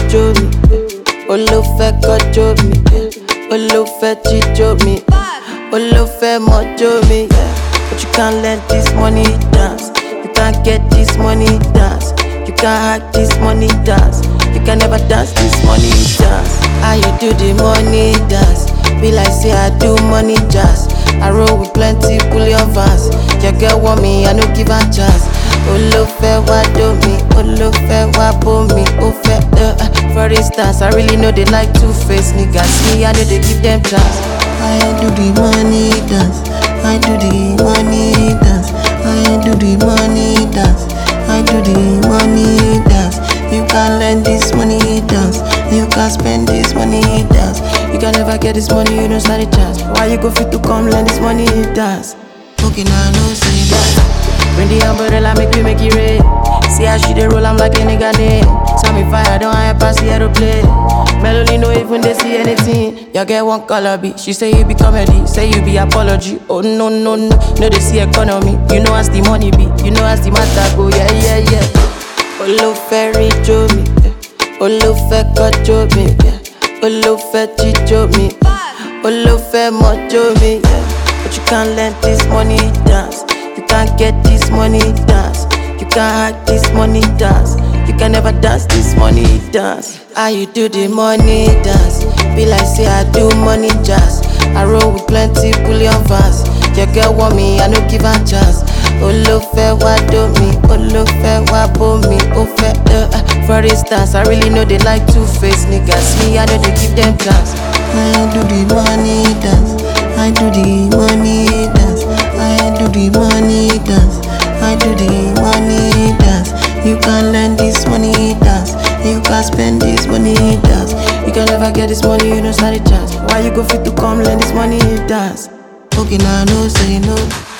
jó mi. Ó ló fẹ́ kọjó mi. Ó ló fẹ́ jíjó mi. Ó ló fẹ́ mọjó mi. But you can't let this money dance. You can't get this money dance. You can't hack this money dance. You can never dance this money dance. How you do the money dance? Be like say I do money jazz. I roll with plenty bullion vans. Your girl want me, I no give her chance. Olufẹ wa do mi, Olufẹ wa bo mi, ó fẹ́ uh, uh. For instance, I really know they like two face niggas. Me, I know they give them chance. I do the money dance. I do the money dance. I do the money dance. I do the money dance. You can learn this money dance. You can spend this money dance. You can never get this money, you don't stand a chance. Why you go fit to come learn this money dance? Okay, now no say that. Bring the umbrella, make we make it rain. See how she dey roll, I'm like a nigga name. Tell me fire, don't hire pass the aeroplane. Melody no even they see anything. You get one color B. She say you be comedy, say you be apology. Oh no no no, no they see economy. You know as the money be, you know as the matter go. Yeah yeah yeah. Olufẹ rí jó mi, olufẹ kọjó mi, olufẹ jíjó mi, olufẹ mọjó mi. But you can't let this money dance. You can't get this money dance. You can't hack this money dance. You can never dance this money dance. How you do the money dance? Be like say I do money jazz. I roll with plenty bullion vans. Your girl want me, I no give her chance. Olufẹ wa do mi, Olufẹ wa bo mi, ó fẹ́ uh, uh. For instance, I really know they like two face niggas. Me, I know they give them chance. I do the money dance. I do the money dance. I do the money dance. I do the money dance. You can learn this money dance. You can spend this money dance. You can never get this money, you don't stand a chance. Why you go fit to come learn this money dance? Okay, now no say no.